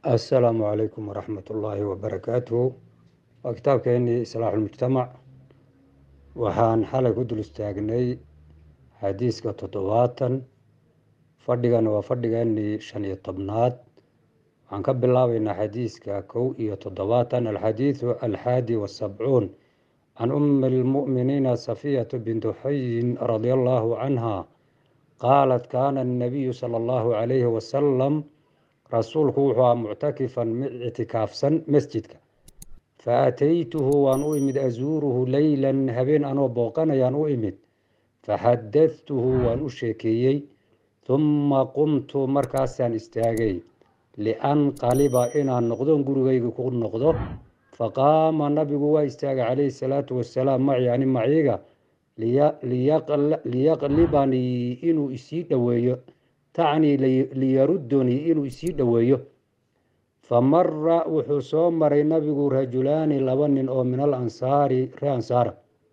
assalaamu calaykum waraxmat ullaahi wabarakaatuhu waa kitaabkeenii islaaxulmujtamac waxaan xalay ku dul istaagnay xadiiska toddobaatan fadhigana waa fadhigeenii shan iyo tobnaad waxaan ka bilaabeynaa xadiiska kow iyo toddobaatan alxadiidu alxaadi wasabcuun can ummi almu'miniina safiyatu bintu xuyin radia allaahu canha qaalat kaana annabiyu sala allahu calayhi wasalam rasuulku wuxuu aha muctakifan mid ictikaafsan masjidka fa ataytuhu waan u imid asuuruhu leylan habeen anoo booqanayaan u imid faxadadtuhu waan u sheekeeyey humma qumtu markaasaan istaagay lianqaliba inaan noqdon gurigayga ku noqdo faqaama nabigu waa istaagay calayhi salaatu wasalaam maci ani maciiga liyaqlibanii inuu isii dhoweeyo tacnii liyarudunii inuu isii dhoweeyo famara wuxuu soo maray nabigu rajulaani laba nin oo min alansaari ree ansaara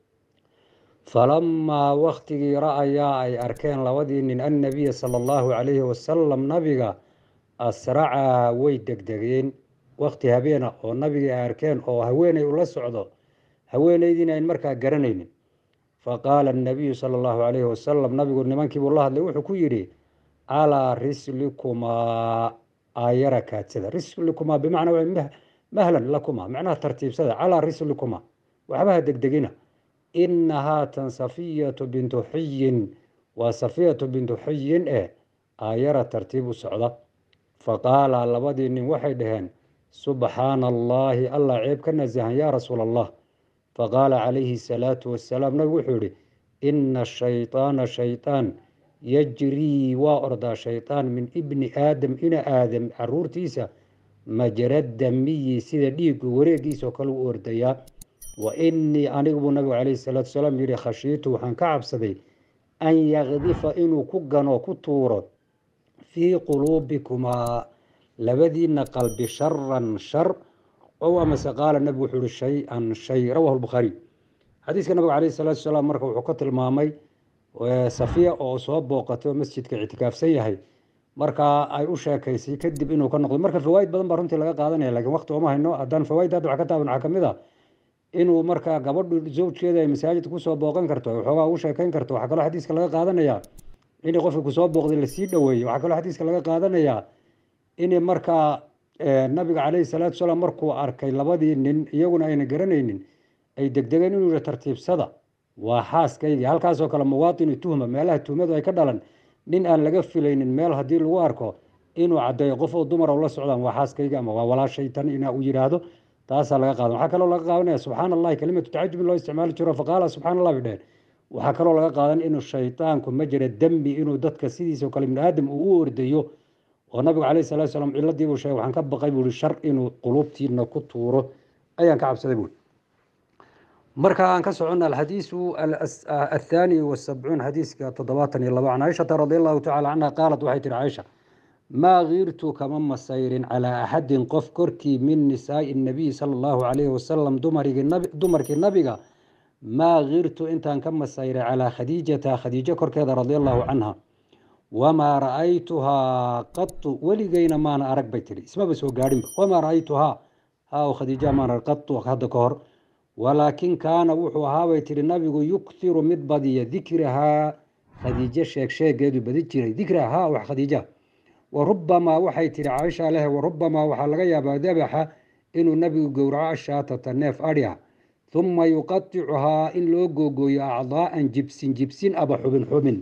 falamaa waktigii ra-ayaa ay arkeen labadii nin annabiya sala allahu calayhi wasalam nabiga asracaa way degdegeen wakti habeena oo nabigii ay arkeen oo haweeney ula socdo haweeneydiina ayn markaa garanaynin faqaala annabiyu sala allahu calayhi wasalam nabigu nimankiibuu la hadlay wuxuu ku yidhi calaa rislikumaa aayara kaadsada rislikumaa bimacnaa waa mahlan lakumaa macnaha tartiibsada calaa rislikumaa waxbaha degdegina ina haatan safiyatu bintu xuyin waa safiyatu bintu xuyin eh aayara tartiib u socda faqaala labadii nin waxay dhaheen subxaana allaahi allah ceeb ka nasahan yaa rasuula allah faqaala calayhi salaatu wasalaam nabigu wuxuu yihi ina shayطaana shayطaan yajrii waa ordaa shayطaan min ibni aadam ina aadam caruurtiisa majra damiyi sida dhiigu wareegiisao kale u ordayaa wa inii anigu buu nabigu calayhi salaatu wasalaam yihi khashiitu waxaan ka cabsaday an yakdifa inuu ku gano ku tuuro fii quluubikumaa labadiina qalbi sharan shar ow amase qaala nabigu wuxuu ihi shay-an shay rawahu lbukhaariy xadiiska nabiga calayhi salaatu wasalaam marka wuxuu ka tilmaamay safiya oo soo booqatay oo masjidka ictikaafsan yahay markaa ay u sheekaysay kadib inuu ka noqdo marka fawaaid badan baa runtii laga qaadanaya lakin waqti ooma hayno haddaan fawaaid hadda wax ka taaban waxaa kamid a inuu markaa gabadhu zawjkeeda ay masaajidka kusoo booqan karto waxoogaa ugu sheekayn karto waxaa kaloo xadiiska laga qaadanayaa in qofka kusoo booqday lasii dhoweeyo waxaa kaloo xadiiska laga qaadanayaa in markaa nabiga caleyhi salaatu salaam markuu arkay labadii nin iyaguna ayna garanaynin ay degdegeen inuu yihi tartiibsada waa xaaskaygii halkaasoo kale muwaatinu tuhma meelaha tuhmadu ay ka dhalan nin aan laga filaynin meel haddii lagu arko inuu caddeeyo qof oo dumar la socdaan waa xaaskayga ama waa walaashay tan ina uu yidhaahdo taasaa laga qaadan waxaa kaloo laga qaadanaya subxaana allahi kelimatu tacajubin loo isticmaali jiro faqaala subxana allah bay dheheen waxaa kaloo laga qaadan inuu shaytaanku majra dembi inuu dadka sidiisao kale ibni aadam uu u ordayo oo nabigu calayhi salatu salaam ciladii buu sheegay waxaan ka baqay buu ihi shar inuu quluubtiina ku tuuro ayaan ka cabsaday buui marka aan ka socona alxadiisu athaani wasabcuun xadiiska toddobaatan iyo labo can caaishata radi allahu tacala canha qaalat waxay tihi caaisha maa kiirtu kama masayrin calaa axadin qof korkii min nisaai nabiyi sala allahu calayhi wasalam dumarkii nabiga maa kiirtu intaan ka masayray calaa khadiijata khadiijo korkeeda radi allahu canha wamaa ra-aytuhaa qatu weligeyna maana arag bay tihi ismaba soo gaadhinba wamaa ra-aytuhaa haa khadiija maana arag qatu hadda ka hor walaakin kaana wuxuu ahaabay tihi nabigu yukhiru mid badiya dikrahaa khadiijo sheeg sheegeedu badi jiray dikrahaa wax khadiija wa rubamaa waxay tihi caaisha leh warubamaa waxaa laga yaabaa dabaxa inuu nabigu gowraco ashaatata neef adhi ah huma yuqaticuhaa in loo googooyo acdaa'an jibsin jibsin aba xubin xubin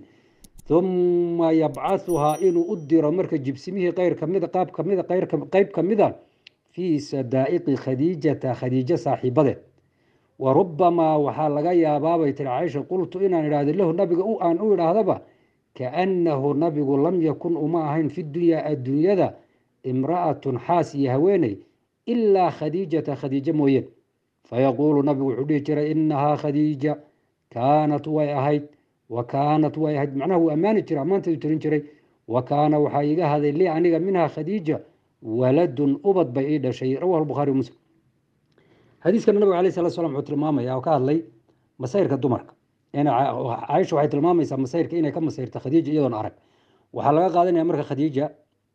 huma yabcahuhaa inuu u diro marka jibsimihii qayr kamida qaab kamida qeyb kamida fii sadaa'iqi khadiijata khadiijo saaxiibadeed wa rubamaa waxaa laga yaabaabay tiri caaisha qultu inaan idhahdo lahu nabiga aan u idhaahdaba kaannahu nabigu lam yakun uma ahayn fi dunyaa adduunyada imra'atun xaas iyo haweeney ilaa khadiijata khadiijo mooyeen fayaquulu nabigu wuxuu dhihi jiray inahaa khadiija kaanat way ahayd wa kaanat way ahayd macnaha wuu ammaani jiray ammaanteedu tirin jiray wa kaana waxaa iga haday lii aniga minhaa khadiija waladun ubad bay ii dhashay rawahu bukhaari muslim xadiiskana nabiga alayh salatu slam wuxuu tilmaamaya oo ka hadlay masayrka dumarka caaisha waxay tilmaamaysaa masayrka inay ka masayrta khadiija iyadoon arag waxaa laga qaadanaya marka khadiija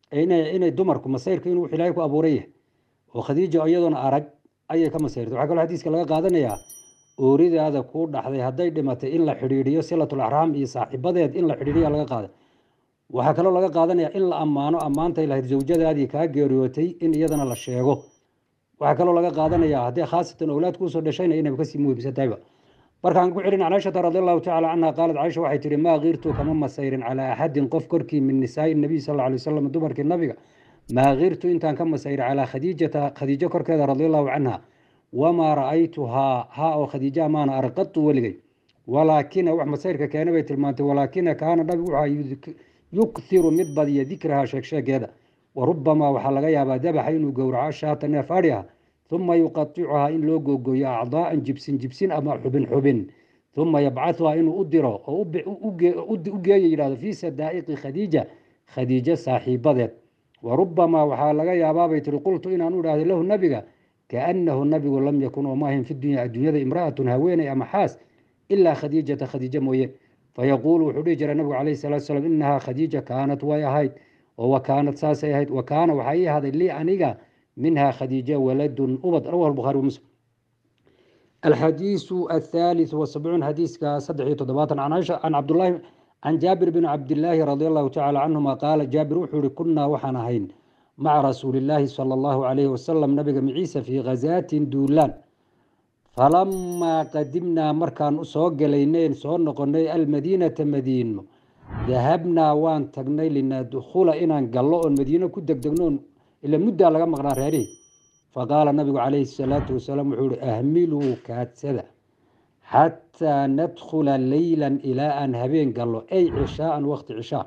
inay dumarku masayrka inuu ilaahay ku abuuran yahay oo khadiija iyadoona arag ayay ka masayrtay waxaa kaloo xadiiska laga qaadanayaa ooridaada kuu dhaxday hadday dhimatay in la xidhiidhiyo silatul axraam iyo saaxiibadeed in la xidhiidhiya laga qaaday waxaa kaloo laga qaadanaya in la ammaano ammaantay lahayd zawjadaadii kaa geeriyootay in iyadana la sheego waxaa kaloo laga qaadanaya haddii khaasatan owlaad kuusoo dhashayna inayba kasii muhiimsantahayba markaan ku celin can caishata radi allahu tacala canha qaalat caisha waxay tihi maa kiirtu kama masayrin calaa axadin qof korkii min nisaai nabiy sal alay wasalam dumarkii nabiga maa kiirtu intaan ka masayrin calaa khadiijata khadiijo korkeeda radi allahu canha wamaa ra-aytuhaa haa oo khadiijaha maana arqatu weligay walaakina wax masayrka keena bay tilmaantay walaakina kaana nabigu wuxuu yukthiru mid badiya dikraha sheegsheegeeda warubamaa waxaa laga yaabaa dabaxa inuu gowraco shaata neef adhi ah uma yuqaticuhaa in loo googooyo acdaaan jibsin jibsin ama xubin xubin uma yabcahuhaa inuu u diro oo u geeyo yidhahdo fii sadaa'iqi khadiija khadiijo saaxiibadeed warubamaa waxaa laga yaabaabay tiri qultu inaan u idhahdo lahu nabiga kaanahu nabigu lam yakun oo maahin fi dunya adduunyada imra'atun haweeney ama xaas ilaa khadiijata khadiijo mooye fayaquulu wuxuu dhihi jiray nabigu calayhi salatu salaam inahaa khadiija kaanat way ahayd oo wa kaanat saasay ahayd wa kaana waxaa ii ahaaday lii aniga minha khadiija waladun ubad rawahu lbukhaari wamuslim alxadiisu athaalitث wasabcuun xadiiska saddex iyo toddobaatan can caisha can cabdullahi can jaabir bn cabdillaahi radi allahu tacala canhuma qaala jaabir wuxuu ihi kunnaa waxaan ahayn maca rasuuli illaahi sala allahu calayhi wasalam nabiga miciisa fii khazaatin duulaan falamaa qadimnaa markaan soo gelaynay soo noqonay almadiinata madiino dahabnaa waan tagnay linadkhula inaan gallo oon madiino ku degdegnoon ila muddaa laga maqnaa reerihi faqaala nabigu calayhi salaatu wasalaam wuxuu ihi ahmiluu kaadsada xataa nadkhula leylan ilaa aan habeen gallo ay cishaaan waqti cishaa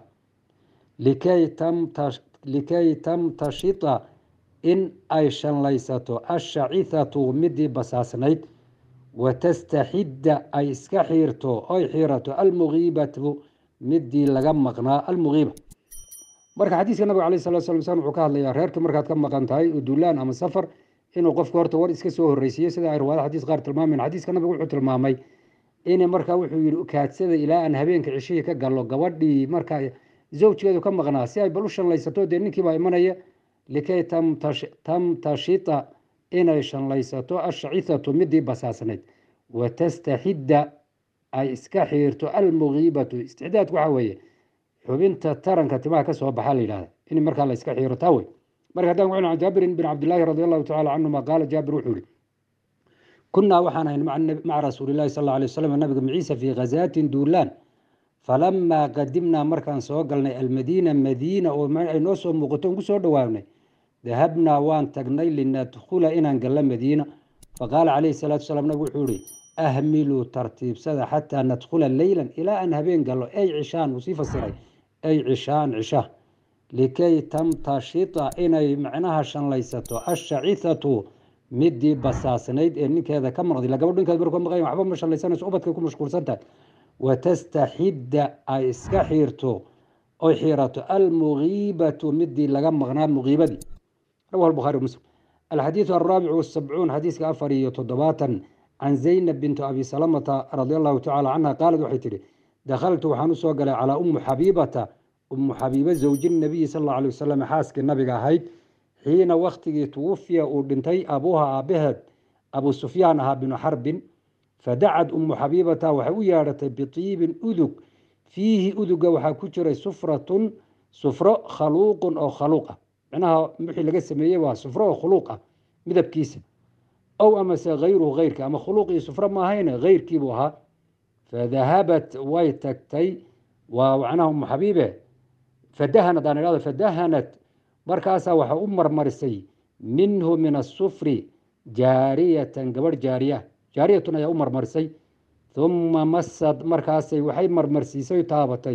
likay tamtashita in ay shanlaysato ashacithatu midii basaasnayd watastaxidda ay iska xiirto oy xiirato almugiibatu midii laga maqnaa almugiiba marka xadiiska nabiga alayh salatu slam san wuxuu ka hadlayaa reerka markaad ka maqan tahay duulaan ama safar inuu qofka horta war iska soo horreysiiyo sida ay riwaayada xadiis qaar tilmaamayn xadiiska nabiga wuxuu tilmaamay in markaa wuxuu yihi kaadsada ilaa aan habeenka cishihii ka gallo gabadhii markaa zawjkeedu ka maqnaa si ay bal u shanlaysato dee ninkiibaa imanaya likay tamtashita inay shanlaysato ashacithatu midii basaasnayd watastaxidda ay iska xiirto almugiibatu istixdaadku waxa weeye xubinta taranka timaha ka soo baxa la yidhahda in markaa la iska xiiro taa wey marka haddaan ku celin jaabirin bin cabdillaahi radi allahu tacala canhuma qaala jaabir wuxuu yihi kunnaa waxaan ahayn maca rasuulillahi sal alla alay wasalam nabiga maciisa fii khazaatin duulaan falamaa qadimnaa markaan soo galnay almadiina madiina oo ay noo soo muuqato on ku soo dhowaanay dahabnaa waan tagnay linadkhula inaan gallo madiina faqaala calayhi salaatu salaam nabigu wuxuu yihi ahmiluu tartiibsada xataa nadkhula leylan ilaa aan habeen gallo ay cishaan uu sii fasiray ay cishaan cisha likay tamtashita inay macnaha shanlaysato ashacithatu midii basaasnayd ee ninkeeda ka maqday la gabadh ninkeeda markuu maqayn waxba ma shanlaysanayso ubadkay ku mashquulsan tahay watastaxidda ay iska xiirto oy xiirato almugiibatu midii laga maqnaa mugiibadii rawahu albukhaari muslim alxadiidu alraabicu wasabcuun xadiiska afar iyo toddobaatan can zaynab bintu abi salamata radi allahu tacala canha qaalad waxay tihi dakhaltu waxaan usoo galay calaa ummu xabiibata ummu xabiiba zawji nabiyi sal alla alay wasalam xaaskii nabiga ahayd xiina wakhtigii tuwufiya uu dhintay abuuha aabaheed abu sufyaan ahaa binu xarbin fadacad ummu xabiibata waxay u yeedhatay bitiibin udug fiihi uduga waxaa ku jiray sufratun sufro khaluuqun oo khaluuq ah micnaha wixii laga sameeyey waa sufro oo khuluuq ah midabkiisa ow amase hayruhu heyrka ama khuluuq iyo sufro maahayne heyrkiibuu ahaa fadahabat way tagtay waa macnaha ummu xabiibe fadahanad aan idhahdo fadahanat markaasaa waxa u marmarisay minhu min asufri jaariyatan gabadh jaariya jaariyatun ayaa u marmarisay uma masad markaasay waxay marmarsiisay taabatay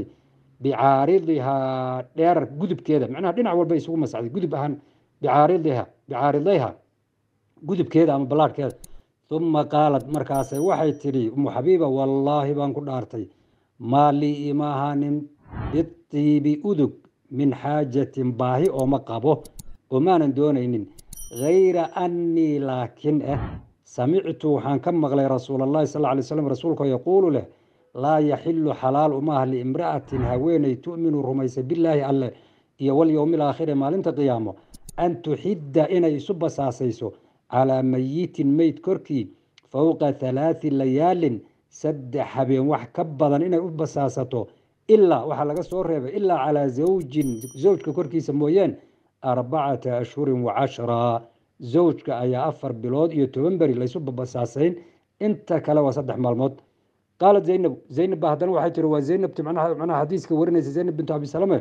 bicaaridihaa dheerar gudubkeeda macnaha dhinac walba isugu masaxday gudub ahaan bicaaridiha bicaaridayha gudubkeeda ama ballaadhkeeda uma qaalad markaasay waxay tidhi umu xabiiba wallaahi baan ku dhaartay maa lii ima ahaanin bitiibi udug min xaajatin baahi ooma qabo oo maanan doonaynin hayra annii laakin ah samictu waxaan ka maqlay rasuul allahi sal lay slam rasuulkao yaquulu leh laa yaxilu xalaal umaaha liimra'atin haweeney tu'minu rumaysa bilaahi alle iyo walyowmi alaakhiri maalinta qiyaamo an tuxidda inay isu basaasayso calaa mayitin meyd korkii fowqa halaati layaalin saddex habeen wax ka badan inay u basaasato ilaa waxaa laga soo reebay ilaa calaa zawjin zawjka korkiisa mooyeen arbacata ashhurin wa cashraa zawjka ayaa afar bilood iyo toban beri laysu babasaasayn inta kale waa saddex maalmood qaalat zaynab zaynab ba haddana waxay tiri waa zaynabti macnaha xadiiska warinaysa zaynab bintu abi salame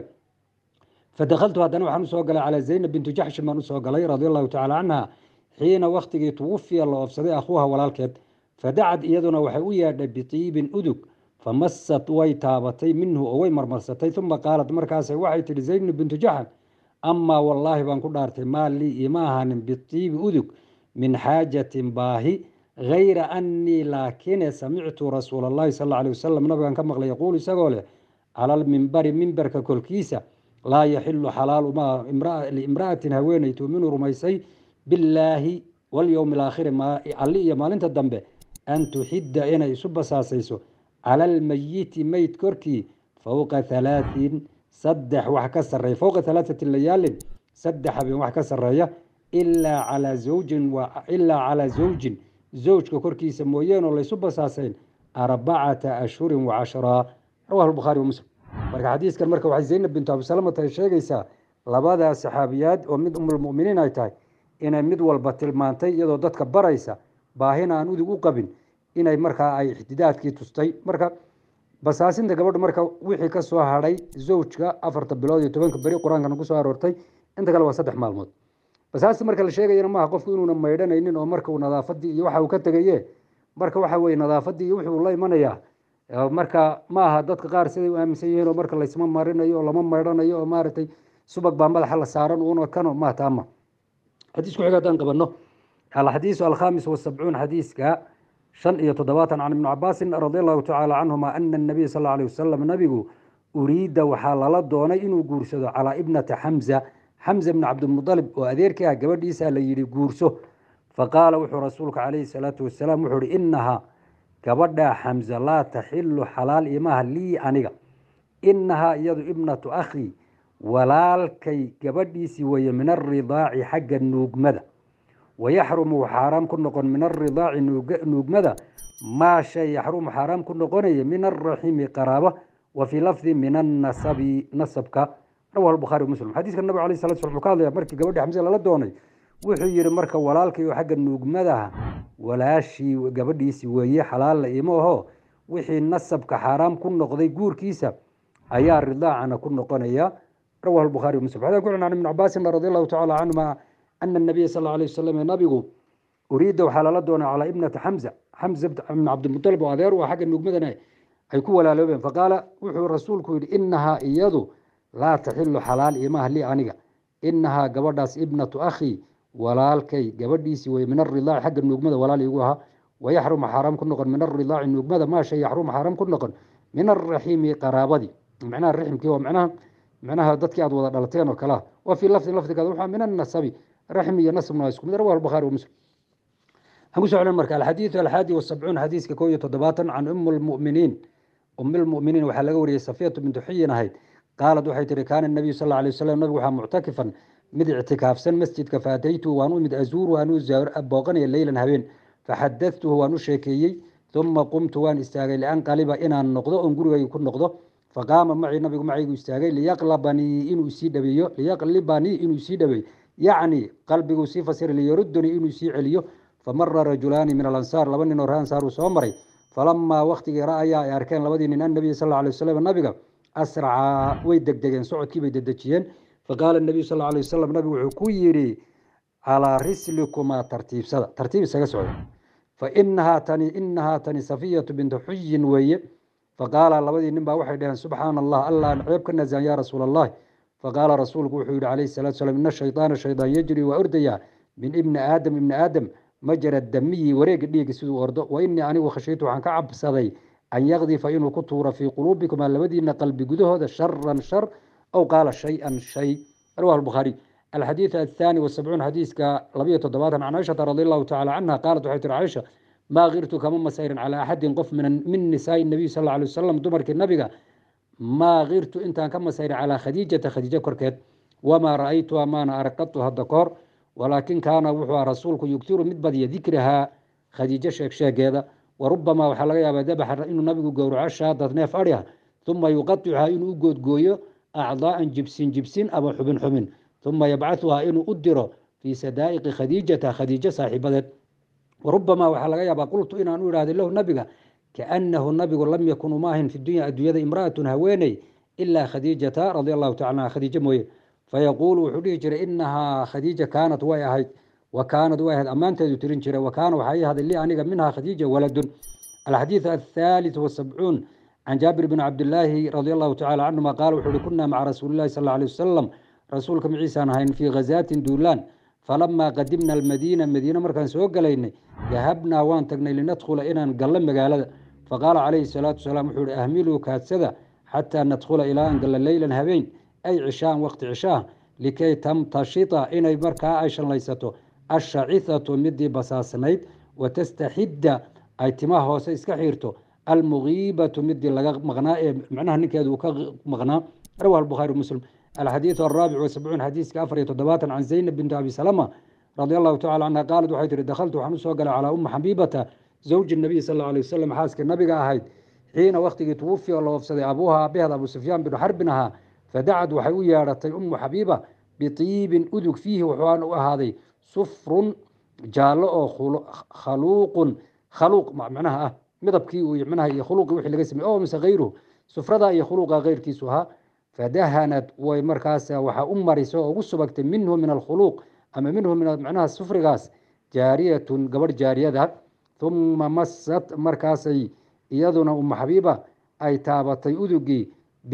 fadakaltu haddana waxaan usoo galay calaa zaynab bintu jaxshin baan usoo galay radia allahu tacala canha xiina waktigii tuwafiya la oofsaday akhuuha walaalkeed fadacad iyaduna waxay u yeedhay bitiibin udug famasat way taabatay minhu oo way marmarsatay uma qaalat markaas waxay tihi zaynab bintu jaxan amaa wallaahi baan ku dhaartay maa lii ima ahaanin bitiibi udug min xaajatin baahi hayra annii laakine samictu rasuula allahi sal alla alay wasalam nabigan ka maqlay yaquulu isagoo leh cala almimbari mimbarka kolkiisa laa yaxilu xalaalu ma liimra'atin haweeney tuuminu rumaysay billaahi walyowmi alaakhiri alli iyo maalinta dambe an tuxidda inay isu basaasayso cala almayiti meyd korkii fowqa halaatin saddex wax ka sareeya fowqa halaathati layaalin saddex habeen wax ka sareeya ilaa calaa zawjin ilaa calaa zawjin zawjka korkiisa mooyeenoo laysu basaasayn arbacata ashhurin wa cashraa rawahu lbukhaari wa muslim marka xadiiskan marka waxay zaynab bintu abisalamata ay sheegaysaa labadaa saxaabiyaad oo mid umulmuminiin ay tahay inay mid walba tilmaantay iyadoo dadka baraysa baahina aan udug u qabin inay markaa ay ixtidaadkii tustay marka basaasinta gabadha marka wixii ka soo hadhay zawjka afarta bilood iyo tobanka beri qur-aankana kusoo aroortay inta kale waa saddex maalmood basaasta marka la sheegayana maaha qofku inuuna maydhanaynin oo marka uu nadaafadii iyo waxa uu ka tegaye marka waxa weye nadaafadii iyo wixii uu la imanayaa marka maaha dadka qaar siday u aaminsan yihiin oo marka laysma marinayo oo lama maydhanayo oo maaragtay subag baa madaxa la saaran uuna kano maha taama xadiisku xiga haddaan qabano alxadiisu alkhamis wasabcuun xadiiska shan iyo toddobaatan can ibni cabaasin radi allahu tacaala canhuma ana nabiy sal alay wasalam nabigu uriida waxaa lala doonay inuu guursado calaa ibnata xamza xamza bni cabdimudalib oo adeerkii ah gabadhiisa la yidhi guurso faqaala wuxuu rasuulku calayhi salaatu wasalaam wuxuu ihi inahaa gabadhaa xamza laa taxilu xalaal imaha lii aniga inahaa iyadu ibnatu akhii walaalkay gabadhiisii weeye min aridaaci xagga nuugmada wayaxrumu xaaraam ku noqon min aridaaci nuugmada maa shay yaxrumu xaaraam ku noqonaya min araximi qaraaba wa fii lafdi min annasabi nasabka rawahu bukhaari muslim xadiiska nabig alay sala sl wuxuu ka hadlaya markii gabadhii xamse lala doonay wuxuu yihi marka walaalkay oo xagga nuugmadaha walaashii gabadhiisii weeye xalaalla ima aho wixii nasabka xaaraam ku noqday guurkiisa ayaa ridaacana ku noqonaya rawahu bukhaari muslim xadaan ku can ibn cabaasin radi allahu tacala canhuma ana nabiya sal alay wasalam nabigu uriida waxaa lala doonay calaa ibnati xamza xamza ibn cabdilmutalib oo adeer u ah xagga nuugmadana ay ku walaaloobeen faqaala wuxuu rasuulku yihi inahaa iyadu laa taxilu xalaal imaha lii aniga inahaa gabadhaas ibnatu akhii walaalkay gabadhiisii wey min aridaaci xagga nuugmada walaal igu ahaa wayaxrumu xaaraam ku noqon min aridaaci nuugmada maa shay yaxrumu xaaraam ku noqon min araxiimi qaraabadii micnaha raximkii waa micnaha micnaha dadkii aad wada dhalateen oo kalea wa fii lafdin lafdigaada waxaa min annasabi raxmi iyo nasbna waa isku mid rawahu bukhaari wa muslim waxaan ku socon marka alxadiidu alxaadi wasabcuun xadiiska koo iyo toddobaatan can um lmuminiin um lmuminiin waxaa laga wariyey safiyatu bintu xuyin ahayd qaalad waxay tihi kaana nabiyu sal alla alay wasalam nabigu waxaa muctakifan mid ictikaafsan masjidka faataytuhu waan u imid azuuru waan u booqanaya leylan habeen faxadatuhu waan u sheekeeyey uma qumtu waan istaagay lianqaliba inaan noqdo oon gurigayga ku noqdo faqaama macii nabigu macaygu istaagay liyaqlabanii inuu isii dhabeeyo liyaqlibanii inuu isii dhabeeyo yacni qalbiguu sii fasira liyarudanii inuu isii celiyo famara rajulaani min alansaar laba nin oo ree ansaar uu soo maray falamaa waktigii ra'ayaa ay arkeen labadii nin annabiy sal alay wasalam nabiga asracaa way degdegeen socodkii bay dedejiyeen faqaala nabiyu sal alay wasalam nabigu wuxuu ku yidhi calaa rislikumaa tartiibsada tartiib isaga socda fa inahaa tani inahaa tani safiyatu bintu xuyin weeye faqaala labadii nin baa waxay dhaheen subxaana allah allah ceeb ka nasaan yaa rasuul allahi faqaala rasuulku wuxuu yihi calayhi salatu salam ina shaydaana shaydaan yajri waa ordayaa min ibni aadam ibni aadam majra damiyi wareega dhiiga siduu ordo wa inii anigu khashiitu waxaan ka cabsaday an yakdifa inuu ku tuuro fii quluubikumaa labadiina qalbi gudahooda sharan shar aw qaala shay-an shay rawahu bukhaariy alxadiid athaani wasabcuun xadiiska labayo toddobaatan can cishata radi allahu tacala canha qaalat waxay tiri caisha maa kirtu kama masayrin calaa axadin qof min nisaai nabiy sal alay wasalam dumarkii nabiga maa kirtu intaan ka masayray calaa khadiijata khadiijo korkeed wamaa ra-aytuha maana arqatu hadda kahor walaakin kaana wuxuu aha rasuulku yugtiru mid badiya dikrahaa khadiijo sheegsheegeeda warubamaa waxaa laga yaabaa dabaxa inuu nabigu gowraco shaadad neef adhiha uma yuqaicuhaa inuu u goodgooyo acdaa'an jibsin jibsin ama xubin xubin uma yabcahuhaa inuu u diro fii sadaa'iqi khadiijata khadiijo saaxiibadeed warubamaa waxaa laga yaabaa qultu inaan u ihahday lahu nabiga kaanahu nabigu lam yakun uma ahin fi dunya adduunyada imra'atun haweeney ilaa khadiijata radi allahu tacala anha khadiijo mooye fayaquulu wuxuu dhihi jiray inahaa khadiija kaanat way ahayd wa kaanad way ahayd ammaanteedu tirin jiray wa kaana waxaa ii haday lii aniga minhaa khadiija waladun alxadiidu athaalith wasabcuun can jaabir bn cabdilaahi radi allahu tacala canhuma qaala wuxuu uhi kunaa maca rasuuli llahi sal alay wasalam rasuulka maciisaan ahayn fii khazaatin duulaan falamaa qadimna almadiina madiine markaan soo galaynay dahabnaa waan tagnay linadkhula inaan gallo magaalada faqaala calayhi salaatu wasalaam wuxuu ihi ahmiluu kaadsada xataa nadkhula ilaa aan gallo leylan habeen ay cishaan waqti cishaah likay tamtashita inay markaa ay shallaysato ashacithatu midii basaasnayd watastaxidda ay timaha hoose iska xiirto almugiibatu midii laga maqnaa ee macnaha ninkeedu uu ka maqnaa rawah albukhaari muslim alxadiidu alraabic wasabcuun xadiiska afar iyo toddobaatan can zaynab binti abi salama radi allahu tacala canha qaalad waxay tihi dakhaltu waxaan usoo galay calaa umma xabiibata zawji nabiy sal alla alay wasalam xaaskii nabiga ahayd xiina waktigii tuwufi oo la oofsaday abuuha aabaheed abu sufyaan binu xarbin ahaa fadacad waxay u yeedhatay ummu xabiiba biiibin udug fiihi wuxuaan u ahaaday sufrun jaallo oo khaluuqun khaluuq macnaha ah midabkii manaha iyo khuluuqii wixii laga samey o mise hayruhu sufrada iyo khuluuqa keyrkiisu ahaa fadahanad way markaas waxaa u marisay oo ugu subagtay minhu min alkhuluuq ama minhu min macnaha sufrigaas jaariyatun gabadh jaariyada uma masat markaasay iyaduna umma xabiiba ay taabatay udugii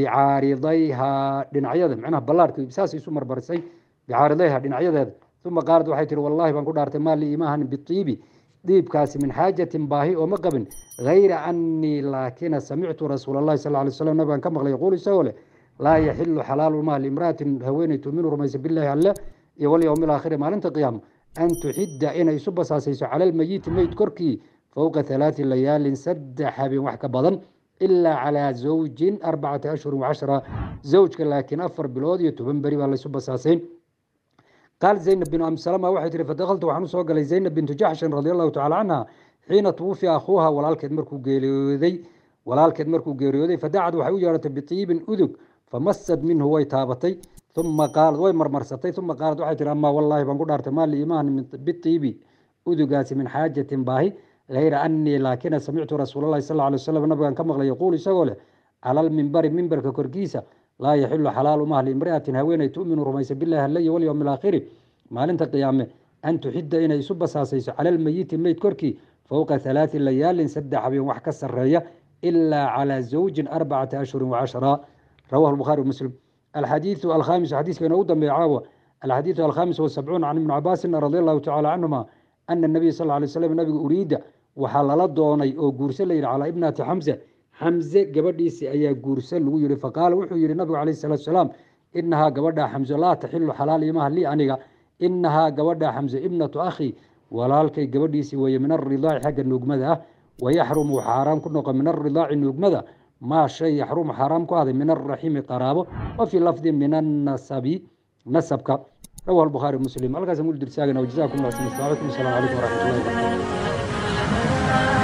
bicaaridayhaa dhinacyada macnaha ballaarhkii saasay isu marmarisay bicaaridayha dhinacyadeeda uma qaalad waxay tihi wallahi baan ku dhaartay maa lii imaahan biiibi dhiibkaasi min xaajatin baahi oo ma qabin hayra anii laakina samictu rasuul allahi sal lay slam nabigaan ka maqlay yaquul isagoo leh laa yaxilu xalaalu maha liimra'atin haweeney tuuminu rumaysa billahi alle iyo walyowmi alaakhiri maalinta qiyaama an tuxidda inay isu basaasayso cala almeyiti meyd korkii fowqa halaati layaalin saddex habeen wax ka badan ilaa calaa zawjin arbacati ashhurin wacashra zawjka laakiin afar bilood iyo toban beri baa laysu basaasayn qaal zaynab binu abi salama waxay tihi fadakaltu waxaan usoo galay zaynab bintu jaxshin radi allahu tacala canha xiina tuwufiya akhuuha walaalkeed markuu geeriyooday walaalkeed markuu geeriyooday fadacad waxay u yeedhatay biiibin udug famasad minhu way taabatay uma qaalad way marmarsatay uma qaalad waxay tihi amaa wallaahi baan ku dhaartay maa liimaan biiibi udugaasi min xaajatin baahi hayra anii laakina samictu rasuul allahi sal alay wasalam nabigaan ka maqlay yaquul isagoo leh cala almimbari mimbarka korkiisa laa yaxilu xalaalu mah liimri'atin haweeney tu'minu rumaysa billahi alle iyo walyowmi alaakhiri maalinta qiyaame an tuxidda inay isu basaasayso cala almeyiti meyd korkii fowqa halaati layaalin saddex habeen wax ka sarreeya ilaa calaa zawjin arbacati ashhurin wacashra rawahu lbukhaari muslim alxadiidu alkhamisu xadiiska inoogu dambeeya caawa alxadiidu alkhamis wasabcuun can ibni cabaasin radi allahu tacala canhuma ana nabiy sal lay slam nabiga uriida waxaa lala doonay oo guurse la yidhi calaa ibnati xamse xamse gabadhiisi ayaa guurse lagu yihi faqaala wuxuu yihi nabigu calayh salatu salaam inahaa gabadhaa xamse laa taxilu xalaal imaha lii aniga inahaa gabadhaa xamse ibnatu akhi walaalkay gabadhiisii weeye min aridaaci xagga nuugmada ah wayaxrumu xaaraam ku noqo min aridaaci nuugmada maa shay yaxrumu xaaraam ku ahday min alraximi qaraabo wa fii lafdin min annasabi nasabka rawahu albukhaari muslim halkaas mul dirsaagana wajazakum allah khayran assalaamu calaykum waraxmatullahi wabarakatu